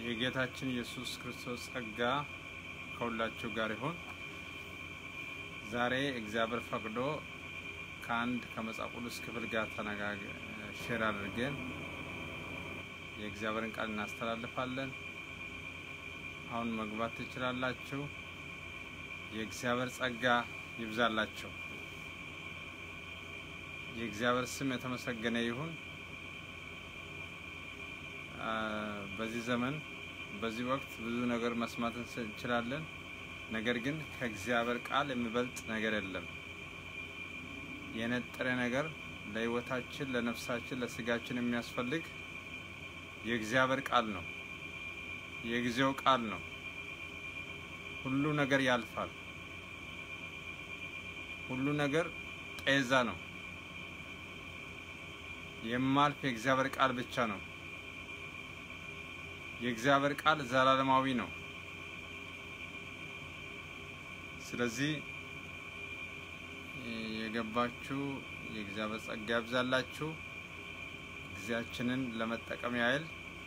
የጌታችን ኢየሱስ ክርስቶስ ጸጋ ከሁላችሁ ጋር ይሁን። ዛሬ እግዚአብሔር ፈቅዶ ከአንድ ከመጽሐፍ ቅዱስ ክፍል ጋር ተነጋግ ሼር አድርገን የእግዚአብሔርን ቃል እናስተላልፋለን። አሁን መግባት ትችላላችሁ። የእግዚአብሔር ጸጋ ይብዛላችሁ። የእግዚአብሔር ስም የተመሰገነ ይሁን። በዚህ ዘመን በዚህ ወቅት ብዙ ነገር መስማት እንችላለን። ነገር ግን ከእግዚአብሔር ቃል የሚበልጥ ነገር የለም። የነጠረ ነገር ለሕይወታችን፣ ለነፍሳችን፣ ለስጋችን የሚያስፈልግ የእግዚአብሔር ቃል ነው። የጊዜው ቃል ነው። ሁሉ ነገር ያልፋል። ሁሉ ነገር ጤዛ ነው። የማልፍ የእግዚአብሔር ቃል ብቻ ነው። የእግዚአብሔር ቃል ዘላለማዊ ነው። ስለዚህ የገባችሁ የእግዚአብሔር ጸጋ ያብዛላችሁ። ጊዜያችንን ለመጠቀም ያህል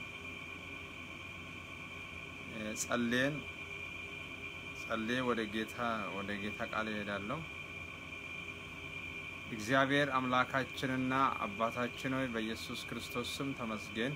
ጸልየን ጸልዬ ወደ ጌታ ወደ ጌታ ቃል ይሄዳለሁ። እግዚአብሔር አምላካችንና አባታችን ሆይ በኢየሱስ ክርስቶስ ስም ተመስገን።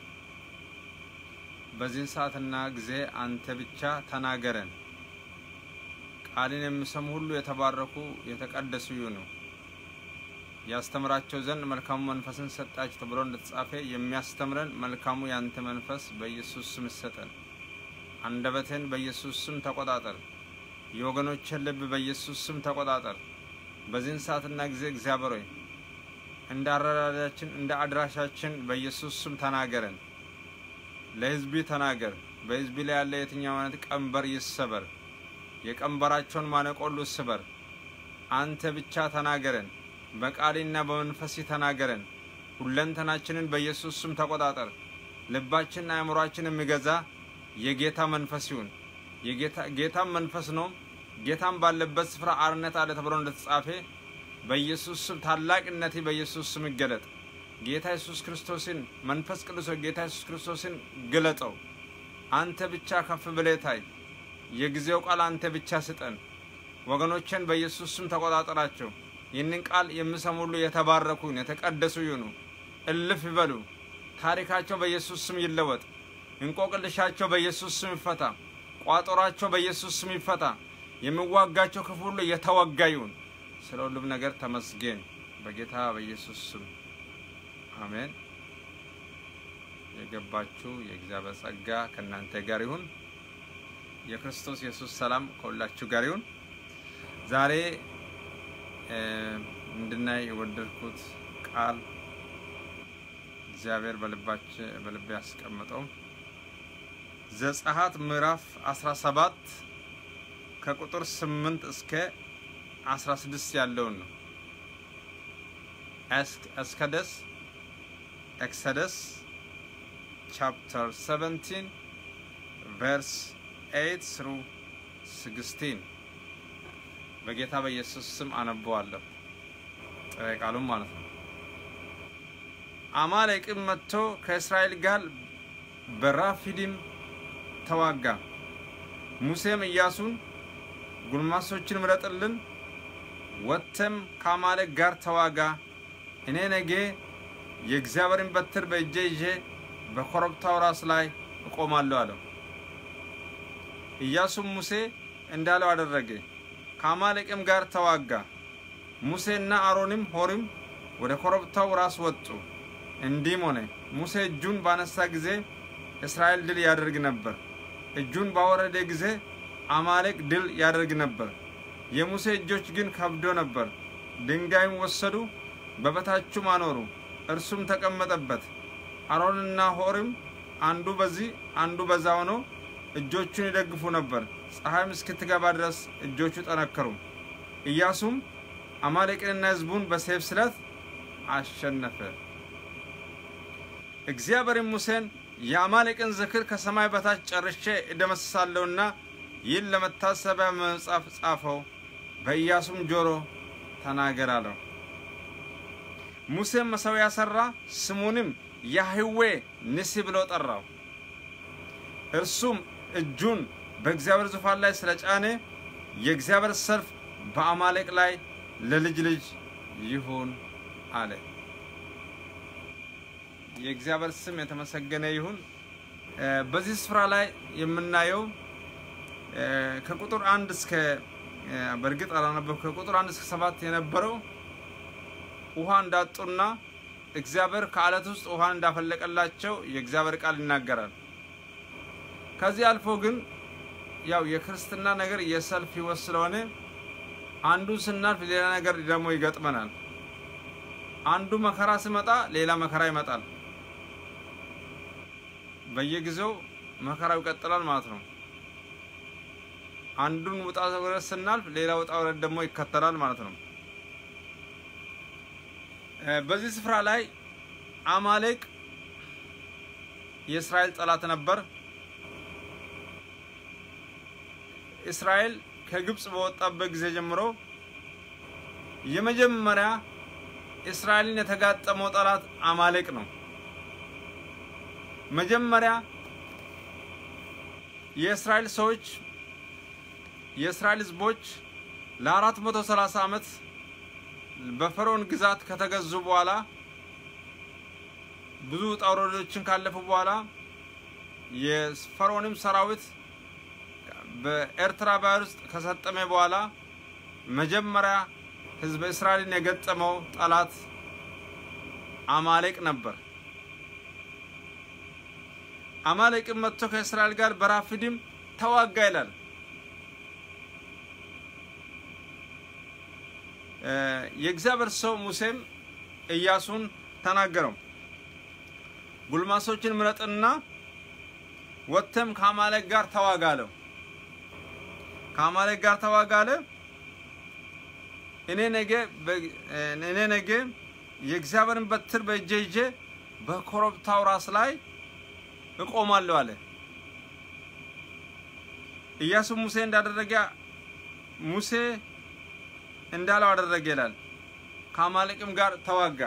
በዚህን ሰዓትና ጊዜ አንተ ብቻ ተናገረን። ቃልን የሚሰሙ ሁሉ የተባረኩ የተቀደሱ ይሁኑ። ያስተምራቸው ዘንድ መልካሙ መንፈስን ሰጣቸው ተብሎ እንደተጻፈ የሚያስተምረን መልካሙ ያንተ መንፈስ በኢየሱስ ስም ይሰጠን። አንደበትን በኢየሱስ ስም ተቆጣጠር። የወገኖችን ልብ በኢየሱስ ስም ተቆጣጠር። በዚህን ሰዓትና ጊዜ እግዚአብሔር ሆይ እንደ አረዳዳችን እንደ አድራሻችን በኢየሱስ ስም ተናገረን። ለሕዝቢ ተናገር። በሕዝቢ ላይ ያለ የትኛው አይነት ቀንበር ይሰበር። የቀንበራቸውን ማነቆሉ ስበር። አንተ ብቻ ተናገረን። በቃልና በመንፈስ ተናገረን። ሁለንተናችንን በኢየሱስ ስም ተቆጣጠር። ልባችንና አእምሯችን የሚገዛ የጌታ መንፈስ ይሁን። ጌታም መንፈስ ነው። ጌታም ባለበት ስፍራ አርነት አለ ተብሎ እንደተጻፈ በኢየሱስ ስም ታላቅነቴ በኢየሱስ ስም ይገለጥ። ጌታ ኢየሱስ ክርስቶስን መንፈስ ቅዱስ ጌታ ኢየሱስ ክርስቶስን ግለጠው። አንተ ብቻ ከፍ ብለህ ታይ። የጊዜው ቃል አንተ ብቻ ስጠን። ወገኖችን በኢየሱስ ስም ተቆጣጠራቸው። ይህንን ቃል የሚሰሙ ሁሉ የተባረኩን የተቀደሱ ይሁኑ፣ እልፍ ይበሉ። ታሪካቸው በኢየሱስ ስም ይለወጥ። እንቆቅልሻቸው በኢየሱስ ስም ይፈታ። ቋጠሯቸው በኢየሱስ ስም ይፈታ። የሚዋጋቸው ክፉ ሁሉ የተወጋ ይሁን። ስለ ሁሉም ነገር ተመስገን በጌታ በኢየሱስ ስም አሜን። የገባችሁ የእግዚአብሔር ጸጋ ከእናንተ ጋር ይሁን። የክርስቶስ ኢየሱስ ሰላም ከሁላችሁ ጋር ይሁን። ዛሬ እንድናይ የወደድኩት ቃል እግዚአብሔር በልቤ ያስቀመጠው ዘጸአት ምዕራፍ 17 ከቁጥር 8 እስከ 16 ያለውን ነው። ኤስከደስ ኤክሰደስ ቻፕተር 17 ቨርስ 8 ስሩ 16 በጌታ በኢየሱስ ስም አነበዋለሁ። ጥሬ ቃሉም ማለት ነው። አማሌቅም መጥቶ ከእስራኤል ጋር በራፊዲም ተዋጋ። ሙሴም ኢያሱን ጉልማሶችን ምረጥልን፣ ወጥተም ከአማሌቅ ጋር ተዋጋ፣ እኔ ነገ የእግዚአብሔርን በትር በእጄ ይዤ በኮረብታው ራስ ላይ እቆማለሁ አለው። ኢያሱም ሙሴ እንዳለው አደረገ። ከአማሌቅም ጋር ተዋጋ። ሙሴና አሮንም ሆሪም ወደ ኮረብታው ራስ ወጡ። እንዲህም ሆነ ሙሴ እጁን ባነሳ ጊዜ እስራኤል ድል ያደርግ ነበር። እጁን ባወረደ ጊዜ አማሌቅ ድል ያደርግ ነበር። የሙሴ እጆች ግን ከብዶ ነበር። ድንጋይም ወሰዱ፣ በበታቹም አኖሩ፣ እርሱም ተቀመጠበት። አሮንና ሆሪም አንዱ በዚህ አንዱ በዛ ሆኖ እጆቹን ይደግፉ ነበር። ፀሐይም እስክትገባ ድረስ እጆቹ ጠነከሩ። ኢያሱም አማሌቅንና ሕዝቡን በሰይፍ ስለት አሸነፈ። እግዚአብሔርም ሙሴን የአማሌቅን ዝክር ከሰማይ በታች ጨርሼ እደመስሳለሁና ይህን ለመታሰቢያ መጽሐፍ ጻፈው፣ በኢያሱም ጆሮ ተናገር አለው። ሙሴም መሠዊያ ሠራ፣ ስሙንም ያህዌ ንሲ ብሎ ጠራው። እርሱም እጁን በእግዚአብሔር ዙፋን ላይ ስለጫነ የእግዚአብሔር ሰልፍ በአማሌቅ ላይ ለልጅ ልጅ ይሁን አለ። የእግዚአብሔር ስም የተመሰገነ ይሁን። በዚህ ስፍራ ላይ የምናየው ከቁጥር አንድ እስከ በእርግጥ አላነበብኩም። ከቁጥር አንድ እስከ ሰባት የነበረው ውሃ እንዳጡና እግዚአብሔር ከአለት ውስጥ ውሃን እንዳፈለቀላቸው የእግዚአብሔር ቃል ይናገራል። ከዚህ አልፎ ግን ያው የክርስትና ነገር የሰልፍ ህይወት ስለሆነ አንዱ ስናልፍ ሌላ ነገር ደግሞ ይገጥመናል። አንዱ መከራ ሲመጣ ሌላ መከራ ይመጣል። በየጊዜው መከራው ይቀጥላል ማለት ነው። አንዱን ውጣ ውረድ ስናልፍ ሌላ ውጣ ውረድ ደግሞ ይከተላል ማለት ነው። በዚህ ስፍራ ላይ አማሌቅ የእስራኤል ጠላት ነበር። እስራኤል ከግብፅ በወጣበት ጊዜ ጀምሮ የመጀመሪያ እስራኤልን የተጋጠመው ጠላት አማሌቅ ነው። መጀመሪያ የእስራኤል ሰዎች የእስራኤል ህዝቦች ለአራት መቶ ሰላሳ ዓመት በፈርዖን ግዛት ከተገዙ በኋላ ብዙ ውጣ ውረዶችን ካለፉ በኋላ የፈርዖንም ሰራዊት በኤርትራ ባህር ውስጥ ከሰጠመ በኋላ መጀመሪያ ህዝበ እስራኤልን የገጠመው ጠላት አማሌቅ ነበር። አማሌቅም መጥቶ ከእስራኤል ጋር በራፊድም ተዋጋ ይላል። የእግዚአብሔር ሰው ሙሴም ኢያሱን ተናገረው። ጉልማሶችን ምረጥና ወጥተም ከአማሌቅ ጋር ተዋጋ አለው። ከአማሌቅ ጋር ተዋጋ አለ። እኔ ነገ እኔ ነገ የእግዚአብሔርን በትር በእጄ ይዤ በኮረብታው ራስ ላይ እቆማለሁ አለ። ኢያሱ ሙሴ እንዳደረገ ሙሴ እንዳለው አደረገ ይላል። ከአማሌቅም ጋር ተዋጋ።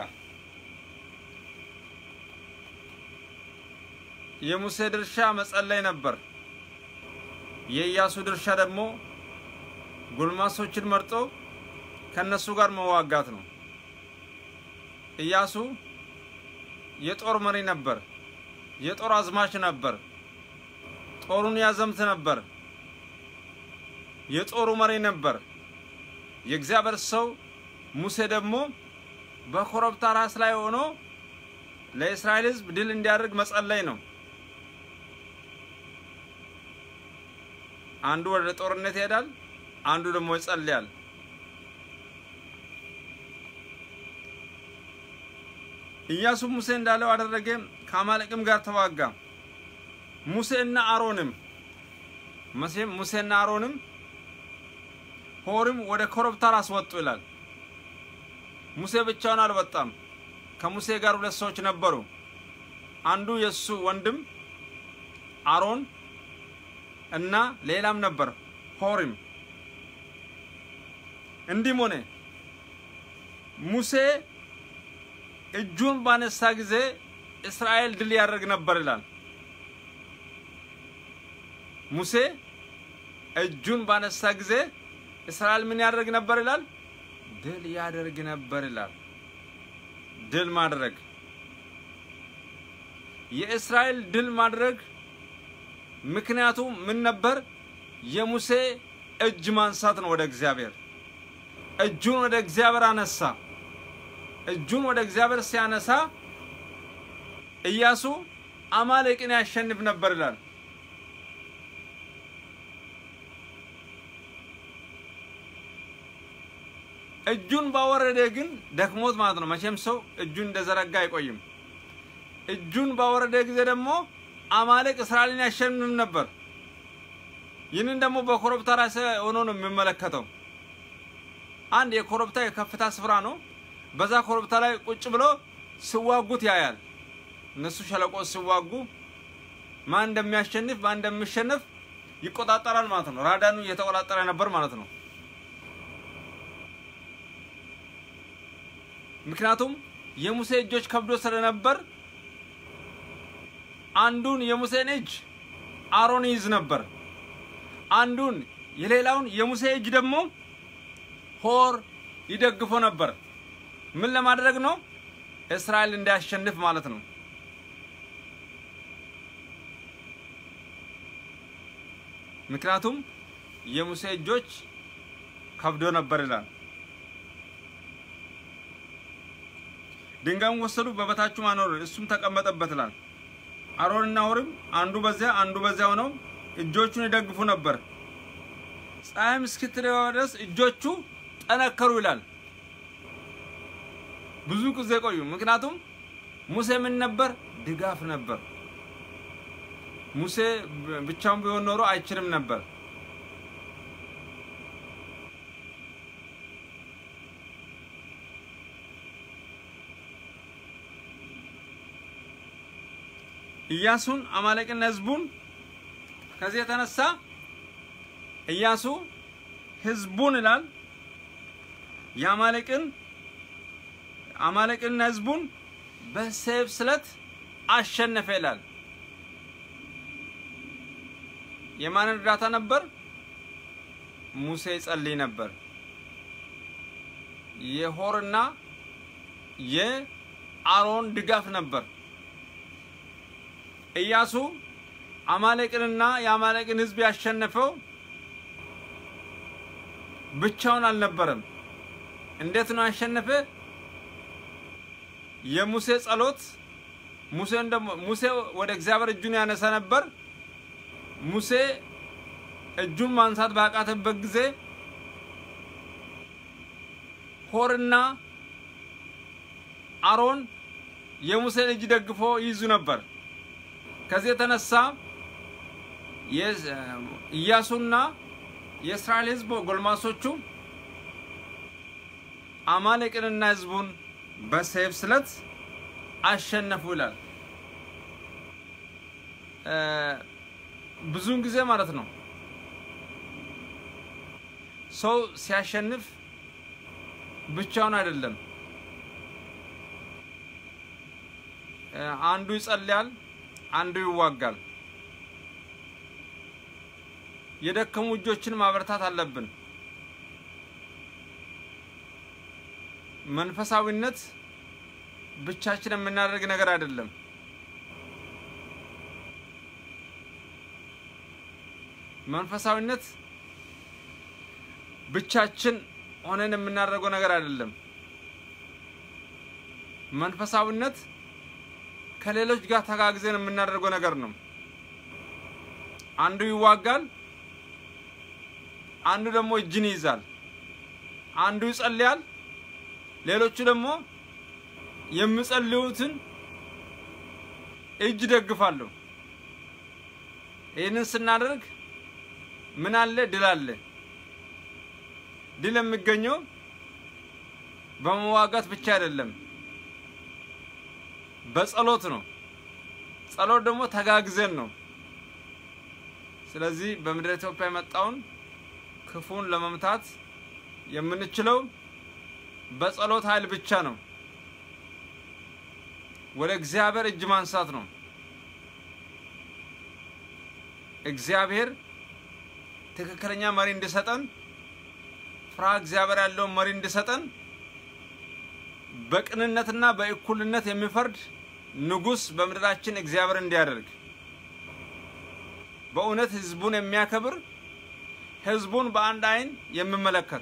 የሙሴ ድርሻ መጸለይ ነበር። የኢያሱ ድርሻ ደግሞ ጎልማሶችን መርጦ ከነሱ ጋር መዋጋት ነው። ኢያሱ የጦር መሪ ነበር። የጦር አዝማች ነበር። ጦሩን ያዘምት ነበር። የጦሩ መሪ ነበር። የእግዚአብሔር ሰው ሙሴ ደግሞ በኮረብታ ራስ ላይ ሆኖ ለእስራኤል ሕዝብ ድል እንዲያደርግ መጸለይ ነው። አንዱ ወደ ጦርነት ይሄዳል፣ አንዱ ደግሞ ይጸልያል። ኢያሱ ሙሴ እንዳለው አደረገ፣ ከአማሌቅም ጋር ተዋጋ። ሙሴና አሮንም መቼም ሙሴና አሮንም ሆርም ወደ ኮረብታ ራስ ወጡ ይላል። ሙሴ ብቻውን አልወጣም። ከሙሴ ጋር ሁለት ሰዎች ነበሩ። አንዱ የእሱ ወንድም አሮን እና ሌላም ነበር ሆሪም። እንዲህም ሆነ ሙሴ እጁን ባነሳ ጊዜ እስራኤል ድል ያደርግ ነበር ይላል። ሙሴ እጁን ባነሳ ጊዜ እስራኤል ምን ያደርግ ነበር ይላል? ድል ያደርግ ነበር ይላል። ድል ማድረግ የእስራኤል ድል ማድረግ ምክንያቱ ምን ነበር? የሙሴ እጅ ማንሳት ነው ወደ እግዚአብሔር። እጁን ወደ እግዚአብሔር አነሳ። እጁን ወደ እግዚአብሔር ሲያነሳ ኢያሱ አማሌቅን ያሸንፍ ነበር ይላል። እጁን ባወረደ ግን ደክሞት ማለት ነው። መቼም ሰው እጁን እንደዘረጋ አይቆይም። እጁን ባወረደ ጊዜ ደግሞ አማሌቅ እስራኤልን ያሸንፍ ነበር። ይህንን ደግሞ በኮረብታ ራስ ሆኖ ነው የሚመለከተው። አንድ የኮረብታ የከፍታ ስፍራ ነው። በዛ ኮረብታ ላይ ቁጭ ብሎ ሲዋጉት ያያል። እነሱ ሸለቆ ሲዋጉ ማን እንደሚያሸንፍ ማን እንደሚሸነፍ ይቆጣጠራል ማለት ነው። ራዳኑ እየተቆጣጠረ ነበር ማለት ነው። ምክንያቱም የሙሴ እጆች ከብዶ ስለነበር አንዱን የሙሴን እጅ አሮን ይይዝ ነበር። አንዱን የሌላውን የሙሴ እጅ ደግሞ ሆር ይደግፎ ነበር። ምን ለማድረግ ነው? እስራኤል እንዲያሸንፍ ማለት ነው። ምክንያቱም የሙሴ እጆች ከብዶ ነበር ይላል። ድንጋዩን ወሰዱ፣ በበታቹም አኖሩ፣ እሱም ተቀመጠበት ይላል። አሮንና ሆርም አንዱ በዚያ አንዱ በዚያ ሆነው እጆቹን ይደግፉ ነበር። ፀሐይም እስክትገባ ድረስ እጆቹ ጠነከሩ ይላል። ብዙ ጊዜ ቆዩ። ምክንያቱም ሙሴ ምን ነበር? ድጋፍ ነበር። ሙሴ ብቻውን ቢሆን ኖሮ አይችልም ነበር። ኢያሱን አማሌቅና ህዝቡን ከዚህ የተነሳ ኢያሱ ህዝቡን ይላል የአማሌቅን አማሌቅና ህዝቡን በሰይፍ ስለት አሸነፈ ይላል። የማን እርዳታ ነበር? ሙሴ ይጸልይ ነበር። የሆርና የአሮን ድጋፍ ነበር። ኢያሱ አማሌቅንና የአማሌቅን ህዝብ ያሸነፈው ብቻውን አልነበረም። እንዴት ነው ያሸነፈ? የሙሴ ጸሎት ሙሴን ደግሞ ሙሴ ወደ እግዚአብሔር እጁን ያነሳ ነበር። ሙሴ እጁን ማንሳት ባቃተበት ጊዜ ሆርና አሮን የሙሴን እጅ ደግፎ ይይዙ ነበር። ከዚህ የተነሳ ኢያሱና የእስራኤል ህዝብ ጎልማሶቹ አማሌቅንና ህዝቡን በሰይፍ ስለት አሸነፉ ይላል። ብዙውን ጊዜ ማለት ነው ሰው ሲያሸንፍ ብቻውን አይደለም። አንዱ ይጸልያል፣ አንዱ ይዋጋል። የደከሙ እጆችን ማበረታት አለብን። መንፈሳዊነት ብቻችን የምናደርግ ነገር አይደለም። መንፈሳዊነት ብቻችን ሆነን የምናደርገው ነገር አይደለም። መንፈሳዊነት ከሌሎች ጋር ተጋግዘን የምናደርገው ነገር ነው። አንዱ ይዋጋል፣ አንዱ ደግሞ እጅን ይይዛል፣ አንዱ ይጸልያል፣ ሌሎቹ ደግሞ የሚጸልዩትን እጅ ደግፋሉ። ይህንን ስናደርግ ምን አለ? ድል አለ። ድል የሚገኘው በመዋጋት ብቻ አይደለም፣ በጸሎት ነው። ጸሎት ደግሞ ተጋግዘን ነው። ስለዚህ በምድረ ኢትዮጵያ የመጣውን ክፉን ለመምታት የምንችለው በጸሎት ኃይል ብቻ ነው። ወደ እግዚአብሔር እጅ ማንሳት ነው። እግዚአብሔር ትክክለኛ መሪ እንዲሰጠን ፍርሃ እግዚአብሔር ያለውን መሪ እንዲሰጠን በቅንነትና በእኩልነት የሚፈርድ ንጉሥ በምድራችን እግዚአብሔር እንዲያደርግ በእውነት ህዝቡን የሚያከብር ህዝቡን በአንድ አይን የሚመለከት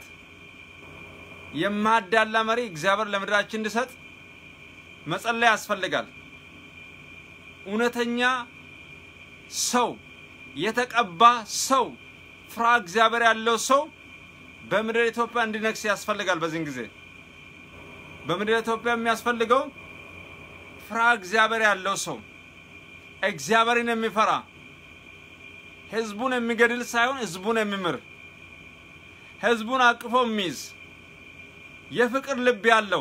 የማዳላ መሪ እግዚአብሔር ለምድራችን እንዲሰጥ መጸለይ ያስፈልጋል። እውነተኛ ሰው የተቀባ ሰው ፍርሃ እግዚአብሔር ያለው ሰው በምድር ኢትዮጵያ እንዲነግስ ያስፈልጋል። በዚህን ጊዜ በምድር ኢትዮጵያ የሚያስፈልገው ፍርሃ እግዚአብሔር ያለው ሰው እግዚአብሔርን የሚፈራ ህዝቡን የሚገድል ሳይሆን ህዝቡን የሚምር ህዝቡን አቅፎ የሚይዝ የፍቅር ልብ ያለው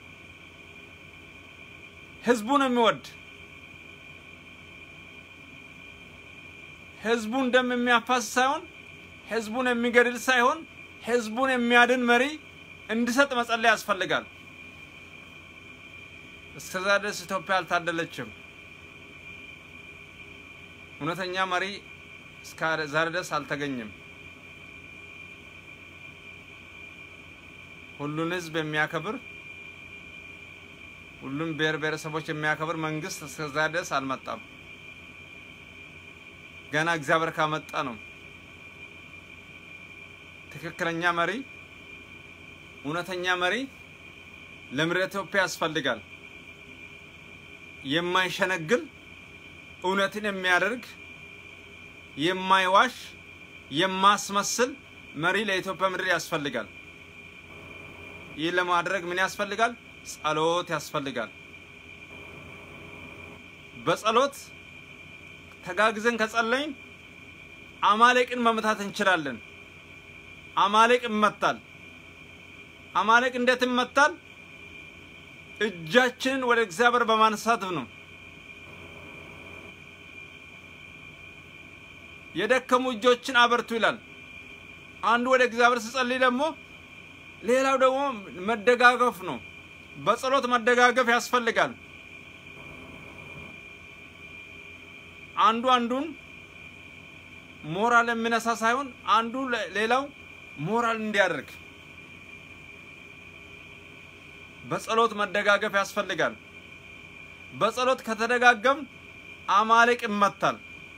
ህዝቡን የሚወድ ህዝቡን ደም የሚያፋስ ሳይሆን ህዝቡን የሚገድል ሳይሆን ህዝቡን የሚያድን መሪ እንዲሰጥ መጸለይ ያስፈልጋል። እስከዛ ድረስ ኢትዮጵያ አልታደለችም። እውነተኛ መሪ እስከ ዛሬ ድረስ አልተገኘም። ሁሉን ህዝብ የሚያከብር ሁሉም ብሔር ብሔረሰቦች የሚያከብር መንግስት እስከ ዛሬ ድረስ አልመጣም። ገና እግዚአብሔር ካመጣ ነው። ትክክለኛ መሪ፣ እውነተኛ መሪ ለምድረ ኢትዮጵያ ያስፈልጋል። የማይሸነግል እውነትን የሚያደርግ የማይዋሽ የማስመስል መሪ ለኢትዮጵያ ምድር ያስፈልጋል። ይህ ለማድረግ ምን ያስፈልጋል? ጸሎት ያስፈልጋል። በጸሎት ተጋግዘን ከጸለይን አማሌቅን መምታት እንችላለን። አማሌቅ ይመታል። አማሌቅ እንዴት ይመታል? እጃችንን ወደ እግዚአብሔር በማንሳት ነው። የደከሙ እጆችን አበርቱ ይላል። አንዱ ወደ እግዚአብሔር ሲጸልይ ደግሞ ሌላው ደግሞ መደጋገፍ ነው። በጸሎት መደጋገፍ ያስፈልጋል። አንዱ አንዱን ሞራል የሚነሳ ሳይሆን አንዱ ሌላው ሞራል እንዲያደርግ በጸሎት መደጋገፍ ያስፈልጋል። በጸሎት ከተደጋገም አማሌቅ ይመታል።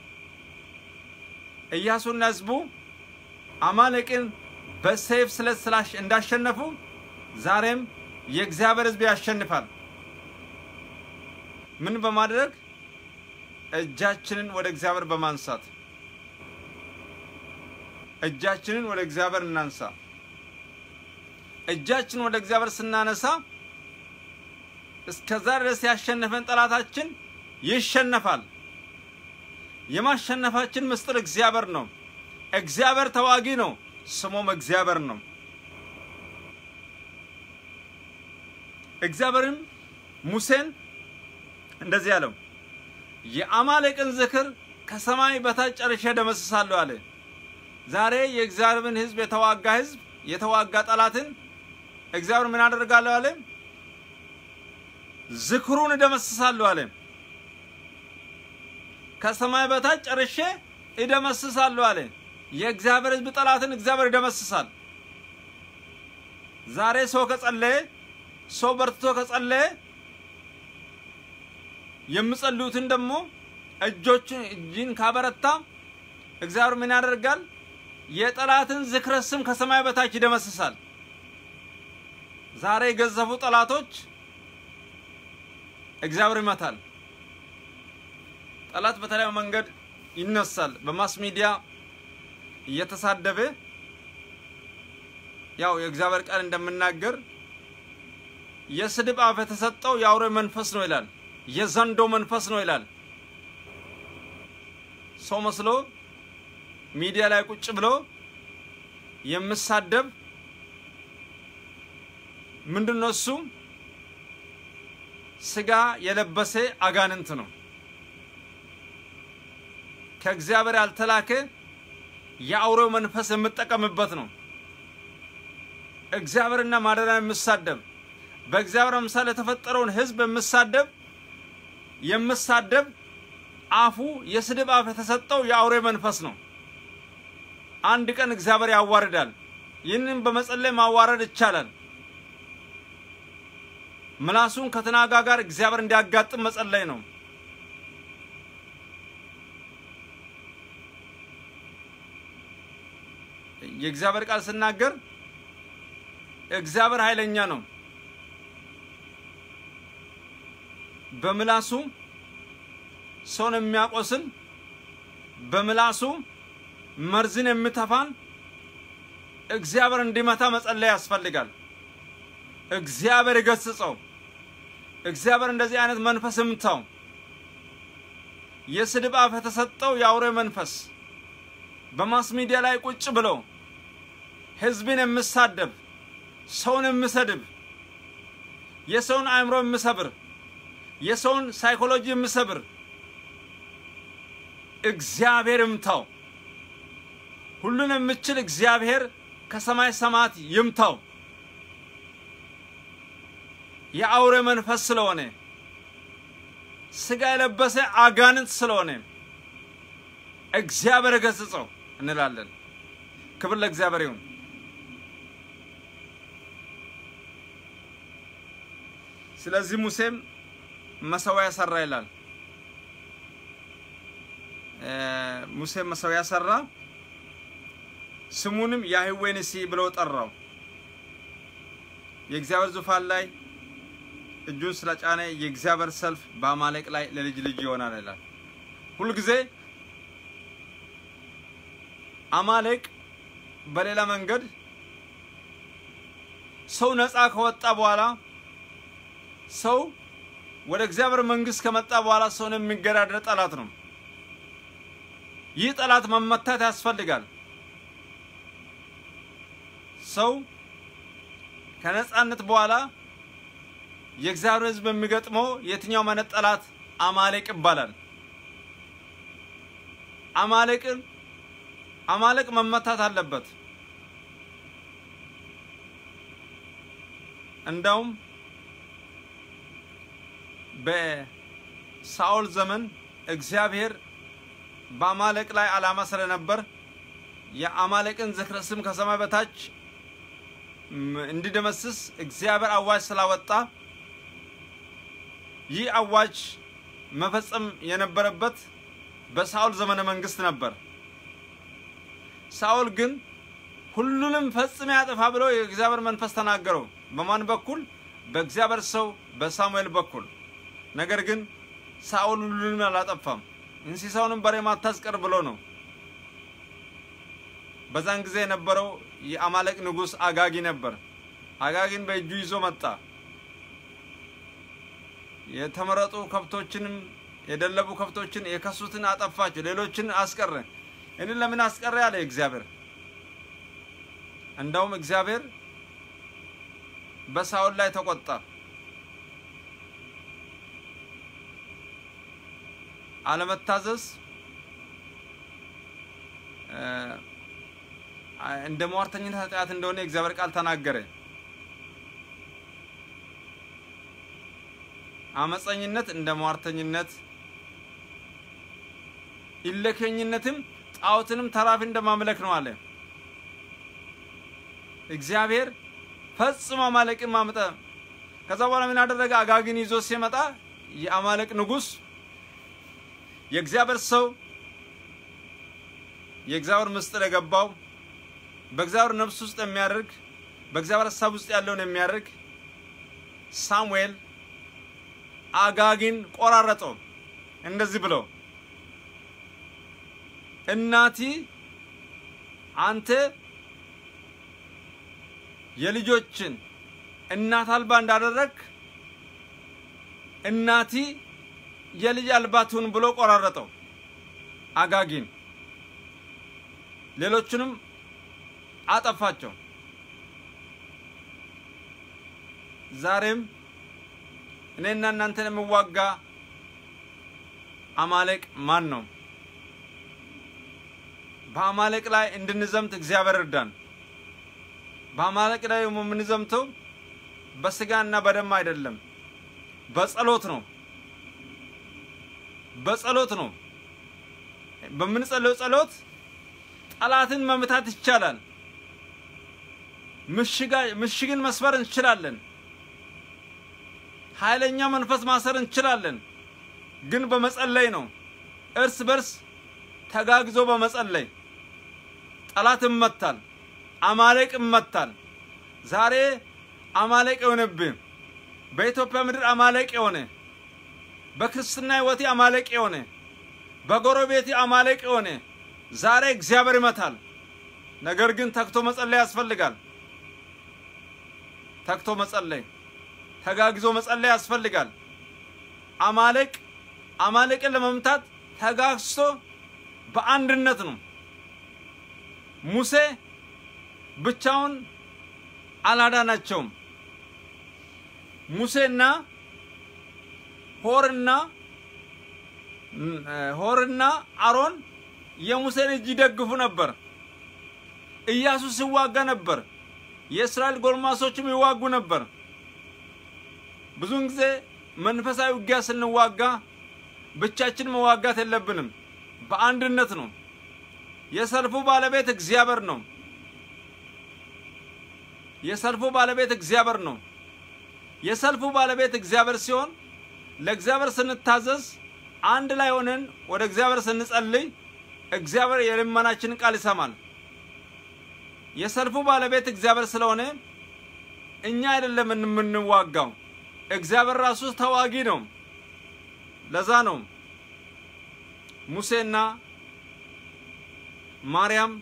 ኢያሱና ሕዝቡ አማሌቅን በሰይፍ ስለት ስላሽ እንዳሸነፉ ዛሬም የእግዚአብሔር ሕዝብ ያሸንፋል። ምን በማድረግ እጃችንን ወደ እግዚአብሔር በማንሳት እጃችንን ወደ እግዚአብሔር እናንሳ። እጃችንን ወደ እግዚአብሔር ስናነሳ እስከዛ ድረስ ያሸነፈን ጠላታችን ይሸነፋል። የማሸነፋችን ምስጢር እግዚአብሔር ነው። እግዚአብሔር ተዋጊ ነው፣ ስሙም እግዚአብሔር ነው። እግዚአብሔርም ሙሴን እንደዚህ አለው፣ የአማሌቅን ዝክር ከሰማይ በታች ጨርሼ ደመስሳለሁ አለ። ዛሬ የእግዚአብሔርን ሕዝብ የተዋጋ ሕዝብ የተዋጋ ጠላትን እግዚአብሔር ምን አደርጋለሁ አለ? ዝክሩን እደመስሳለሁ አለ። ከሰማይ በታች ጨርሼ እደመስሳለሁ አለ። የእግዚአብሔር ሕዝብ ጠላትን እግዚአብሔር ይደመስሳል። ዛሬ ሰው ከጸለየ ሰው በርትቶ ከጸለየ የምጸልዩትን ደግሞ እጆችን እጅን ካበረታ እግዚአብሔር ምን ያደርጋል? የጠላትን ዝክረ ስም ከሰማይ በታች ይደመስሳል። ዛሬ የገዘፉ ጠላቶች እግዚአብሔር ይመታል። ጠላት በተለያዩ መንገድ ይነሳል። በማስ ሚዲያ እየተሳደበ ያው የእግዚአብሔር ቃል እንደምናገር የስድብ አፍ የተሰጠው የአውሬ መንፈስ ነው ይላል። የዘንዶ መንፈስ ነው ይላል። ሰው መስሎ ሚዲያ ላይ ቁጭ ብሎ የምሳደብ ምንድን ነው እሱ? ስጋ የለበሰ አጋንንት ነው። ከእግዚአብሔር ያልተላከ የአውሬው መንፈስ የምጠቀምበት ነው። እግዚአብሔርና ማደሪያ የምሳደብ በእግዚአብሔር አምሳል የተፈጠረውን ሕዝብ የምሳደብ የምሳደብ አፉ የስድብ አፍ የተሰጠው የአውሬ መንፈስ ነው። አንድ ቀን እግዚአብሔር ያዋርዳል። ይህንን በመጸለይ ማዋረድ ይቻላል። ምላሱን ከተናጋ ጋር እግዚአብሔር እንዲያጋጥም መጸለይ ነው። የእግዚአብሔር ቃል ስናገር እግዚአብሔር ኃይለኛ ነው። በምላሱ ሰውን የሚያቆስል በምላሱ መርዝን የምተፋን እግዚአብሔር እንዲመታ መጸለይ ያስፈልጋል። እግዚአብሔር ይገስጸው። እግዚአብሔር እንደዚህ አይነት መንፈስ ይምታው። የስድብ አፍ የተሰጠው የአውሬ መንፈስ በማስ ሚዲያ ላይ ቁጭ ብሎ ህዝብን የምሳደብ ሰውን የምሰድብ የሰውን አእምሮ የምሰብር የሰውን ሳይኮሎጂ የምሰብር እግዚአብሔር ይምታው። ሁሉን የምችል እግዚአብሔር ከሰማይ ሰማያት ይምታው። የአውሬ መንፈስ ስለሆነ ስጋ የለበሰ አጋንንት ስለሆነ እግዚአብሔር ገስጸው እንላለን። ክብር ለእግዚአብሔር ይሁን። ስለዚህ ሙሴም መሰዊያ ሰራ ይላል። ሙሴም መሰዊያ ሰራ፣ ስሙንም ያህዌ ንሲ ብለው ጠራው። የእግዚአብሔር ዙፋን ላይ እጁን ስለጫነ የእግዚአብሔር ሰልፍ በአማሌቅ ላይ ለልጅ ልጅ ይሆናል ይላል። ሁልጊዜ አማሌቅ በሌላ መንገድ ሰው ነፃ ከወጣ በኋላ ሰው ወደ እግዚአብሔር መንግስት ከመጣ በኋላ ሰውን የሚገዳደር ጠላት ነው። ይህ ጠላት መመታት ያስፈልጋል። ሰው ከነፃነት በኋላ የእግዚአብሔር ሕዝብ የሚገጥመው የትኛው አይነት ጠላት አማሌቅ ይባላል። አማሌቅን አማሌቅ መመታት አለበት። እንዳውም በሳኦል ዘመን እግዚአብሔር በአማሌቅ ላይ ዓላማ ስለነበር የአማሌቅን ዝክረ ስም ከሰማይ በታች እንዲደመስስ እግዚአብሔር አዋጅ ስላወጣ ይህ አዋጅ መፈጸም የነበረበት በሳኦል ዘመነ መንግስት ነበር። ሳኦል ግን ሁሉንም ፈጽሜ ያጠፋ ብሎ የእግዚአብሔር መንፈስ ተናገረው። በማን በኩል? በእግዚአብሔር ሰው በሳሙኤል በኩል። ነገር ግን ሳኦል ሁሉንም አላጠፋም። እንስሳውንም በሬ ማታስቀር ብሎ ነው። በዛን ጊዜ የነበረው የአማሌቅ ንጉሥ አጋጊ ነበር። አጋጊን በእጁ ይዞ መጣ። የተመረጡ ከብቶችንም የደለቡ ከብቶችን የከሱትን አጠፋቸው፣ ሌሎችን አስቀረ። እኔን ለምን አስቀረ ያለ እግዚአብሔር። እንደውም እግዚአብሔር በሳኦል ላይ ተቆጣ። አለመታዘዝ እንደ ሟርተኝነት ኃጢአት እንደሆነ የእግዚአብሔር ቃል ተናገረ። አመፀኝነት እንደ ሟርተኝነት፣ ኢለከኝነትም ጣዖትንም ተራፊ እንደማምለክ ነው አለ እግዚአብሔር። ፈጽሞ አማሌቅን ማምጠ ከዛ በኋላ ምን አደረገ? አጋግን ይዞ ሲመጣ የአማሌቅ ንጉሥ የእግዚአብሔር ሰው የእግዚአብሔር ምስጢር የገባው በእግዚአብሔር ነፍስ ውስጥ የሚያደርግ በእግዚአብሔር ሀሳብ ውስጥ ያለውን የሚያደርግ ሳሙኤል አጋጊን ቆራረጠው። እንደዚህ ብለው እናቲ አንተ የልጆችን እናት አልባ እንዳደረግ እናቲ የልጅ አልባ ትሁን ብሎ ቆራረጠው አጋጊን። ሌሎቹንም አጠፋቸው። ዛሬም እኔና እናንተን የሚዋጋ አማሌቅ ማን ነው? በአማሌቅ ላይ እንድንዘምት እግዚአብሔር እርዳን። በአማሌቅ ላይ የምንዘምተው በስጋና በደም አይደለም፣ በጸሎት ነው። በጸሎት ነው። በምንጸለው ጸሎት ጠላትን መምታት ይቻላል። ምሽግን መስበር እንችላለን። ኃይለኛ መንፈስ ማሰር እንችላለን። ግን በመጸለይ ነው። እርስ በርስ ተጋግዞ በመጸለይ ጠላት ይመታል። አማሌቅ ይመታል። ዛሬ አማሌቅ የሆነብህ በኢትዮጵያ ምድር አማሌቅ የሆነ በክርስትና ሕይወቴ አማሌቅ የሆነ በጎረቤቴ አማሌቅ የሆነ ዛሬ እግዚአብሔር ይመታል። ነገር ግን ተግቶ መጸለይ ያስፈልጋል። ተግቶ መጸለይ፣ ተጋግዞ መጸለይ ያስፈልጋል። አማሌቅ አማሌቅን ለመምታት ተጋግዞ በአንድነት ነው። ሙሴ ብቻውን አላዳናቸውም። ሙሴና ሆርና ሆርና አሮን የሙሴን እጅ ይደግፉ ነበር። ኢያሱ ሲዋጋ ነበር። የእስራኤል ጎልማሶችም ይዋጉ ነበር። ብዙውን ጊዜ መንፈሳዊ ውጊያ ስንዋጋ ብቻችን መዋጋት የለብንም። በአንድነት ነው። የሰልፉ ባለቤት እግዚአብሔር ነው። የሰልፉ ባለቤት እግዚአብሔር ነው። የሰልፉ ባለቤት እግዚአብሔር ሲሆን ለእግዚአብሔር ስንታዘዝ አንድ ላይ ሆነን ወደ እግዚአብሔር ስንጸልይ እግዚአብሔር የልመናችንን ቃል ይሰማል። የሰልፉ ባለቤት እግዚአብሔር ስለሆነ እኛ አይደለም የምንዋጋው፣ እግዚአብሔር ራሱ ተዋጊ ነው። ለዛ ነው ሙሴና ማርያም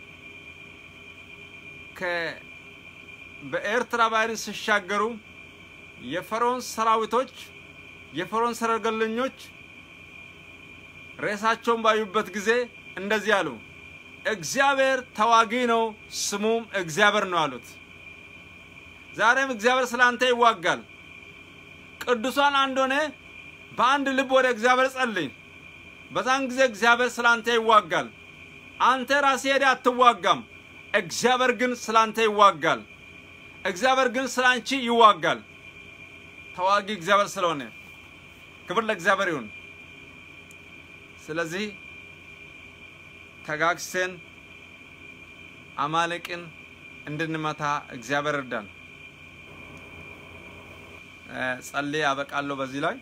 በኤርትራ ባህርን ሲሻገሩ የፈርዖን ሰራዊቶች የፈርዖን ሰረገለኞች ሬሳቸውን ባዩበት ጊዜ እንደዚህ አሉ፣ እግዚአብሔር ተዋጊ ነው፣ ስሙም እግዚአብሔር ነው አሉት። ዛሬም እግዚአብሔር ስለ አንተ ይዋጋል። ቅዱሳን አንድ ሆነ በአንድ ልብ ወደ እግዚአብሔር ጸልይ። በዛን ጊዜ እግዚአብሔር ስለ አንተ ይዋጋል። አንተ ራስህ ሄደህ አትዋጋም። እግዚአብሔር ግን ስለ አንተ ይዋጋል። እግዚአብሔር ግን ስለ አንቺ ይዋጋል። ተዋጊ እግዚአብሔር ስለሆነ ክብር ለእግዚአብሔር ይሁን። ስለዚህ ተጋግሰን አማሌቅን እንድንመታ እግዚአብሔር እርዳን። ጸልዬ አበቃለሁ። በዚህ ላይ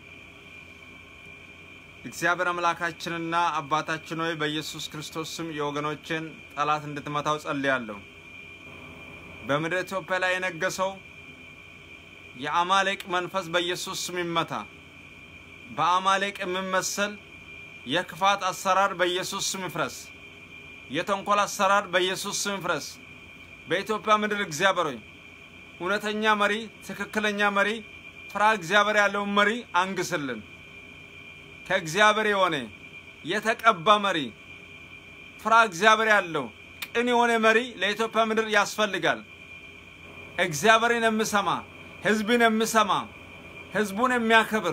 እግዚአብሔር አምላካችንና አባታችን ሆይ በኢየሱስ ክርስቶስ ስም የወገኖችን ጠላት እንድትመታው ጸልያለሁ። በምድር ኢትዮጵያ ላይ የነገሰው የአማሌቅ መንፈስ በኢየሱስ ስም ይመታ። በአማሌቅ የሚመሰል የክፋት አሰራር በኢየሱስ ስም ይፍረስ። የተንኮል አሰራር በኢየሱስ ስም ይፍረስ። በኢትዮጵያ ምድር እግዚአብሔር ሆይ እውነተኛ መሪ፣ ትክክለኛ መሪ፣ ፍራ እግዚአብሔር ያለውን መሪ አንግስልን። ከእግዚአብሔር የሆነ የተቀባ መሪ፣ ፍራ እግዚአብሔር ያለው ቅን የሆነ መሪ ለኢትዮጵያ ምድር ያስፈልጋል። እግዚአብሔርን የሚሰማ ህዝብን የሚሰማ ህዝቡን የሚያከብር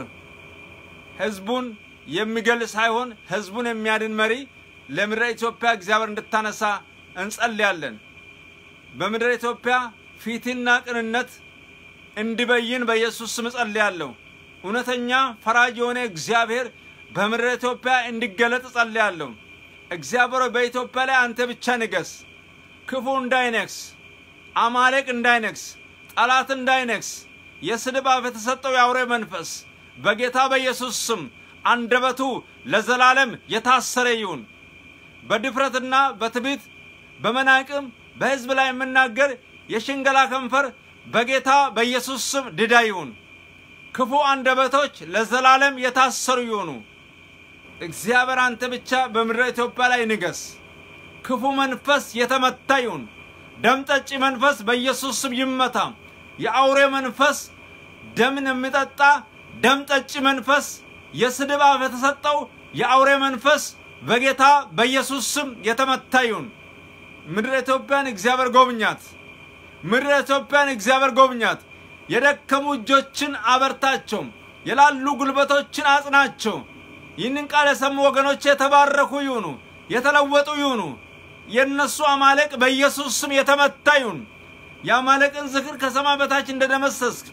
ህዝቡን የሚገል ሳይሆን ህዝቡን የሚያድን መሪ ለምድረ ኢትዮጵያ እግዚአብሔር እንድታነሳ እንጸልያለን። በምድረ ኢትዮጵያ ፊትና ቅንነት እንዲበይን በኢየሱስ ስም እጸልያለሁ። እውነተኛ ፈራጅ የሆነ እግዚአብሔር በምድረ ኢትዮጵያ እንዲገለጥ እጸልያለሁ። እግዚአብሔር በኢትዮጵያ ላይ አንተ ብቻ ንገስ። ክፉ እንዳይነግስ፣ አማሌቅ እንዳይነግስ፣ ጠላት እንዳይነግስ፣ የስድብ አፍ የተሰጠው የአውሬ መንፈስ በጌታ በኢየሱስ ስም አንደበቱ ለዘላለም የታሰረ ይሁን። በድፍረትና በትዕቢት በመናቅም በሕዝብ ላይ የምናገር የሽንገላ ከንፈር በጌታ በኢየሱስ ስም ድዳ ይሁን። ክፉ አንደበቶች ለዘላለም የታሰሩ ይሁኑ። እግዚአብሔር አንተ ብቻ በምድረ ኢትዮጵያ ላይ ንገስ። ክፉ መንፈስ የተመታ ይሁን። ደም ጠጪ መንፈስ በኢየሱስ ስም ይመታ። የአውሬ መንፈስ፣ ደምን የሚጠጣ ደም ጠጪ መንፈስ፣ የስድብ አፍ የተሰጠው የአውሬ መንፈስ በጌታ በኢየሱስ ስም የተመታ ይሁን። ምድረ ኢትዮጵያን እግዚአብሔር ጎብኛት። ምድረ ኢትዮጵያን እግዚአብሔር ጎብኛት። የደከሙ እጆችን አበርታቸው። የላሉ ጉልበቶችን አጽናቸው። ይህንን ቃል የሰሙ ወገኖች የተባረኩ ይሁኑ፣ የተለወጡ ይሁኑ። የእነሱ አማለቅ በኢየሱስ ስም የተመታ ይሁን። የአማለቅን ዝክር ከሰማይ በታች እንደደመሰስክ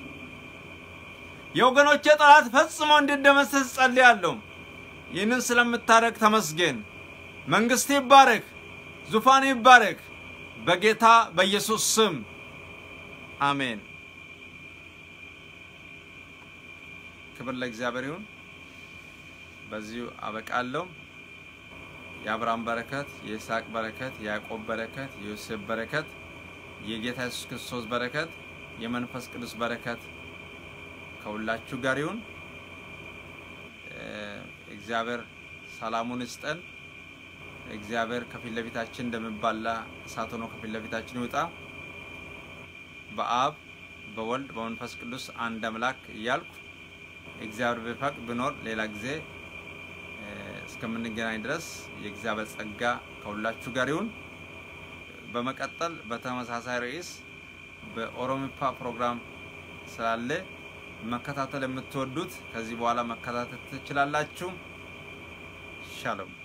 የወገኖቼ ጠላት ፈጽሞ እንዲደመሰስ ጸልያለሁ። ይህንን ስለምታደርግ ተመስገን። መንግስት ይባረክ፣ ዙፋን ይባረክ። በጌታ በኢየሱስ ስም አሜን። ክብር ለእግዚአብሔር ይሁን። በዚሁ አበቃለሁ። የአብርሃም በረከት፣ የይስሐቅ በረከት፣ የያዕቆብ በረከት፣ የዮሴፍ በረከት፣ የጌታ ኢየሱስ ክርስቶስ በረከት፣ የመንፈስ ቅዱስ በረከት ከሁላችሁ ጋር ይሁን። እግዚአብሔር ሰላሙን ይስጠን። እግዚአብሔር ከፊት ለፊታችን እንደሚባላ እሳት ሆኖ ከፊት ለፊታችን ይውጣ። በአብ በወልድ በመንፈስ ቅዱስ አንድ አምላክ እያልኩ እግዚአብሔር ቢፈቅድ ብኖር ሌላ ጊዜ እስከምንገናኝ ድረስ የእግዚአብሔር ጸጋ ከሁላችሁ ጋር ይሁን። በመቀጠል በተመሳሳይ ርዕስ በኦሮሚፓ ፕሮግራም ስላለ መከታተል የምትወዱት ከዚህ በኋላ መከታተል ትችላላችሁ። ሻሎም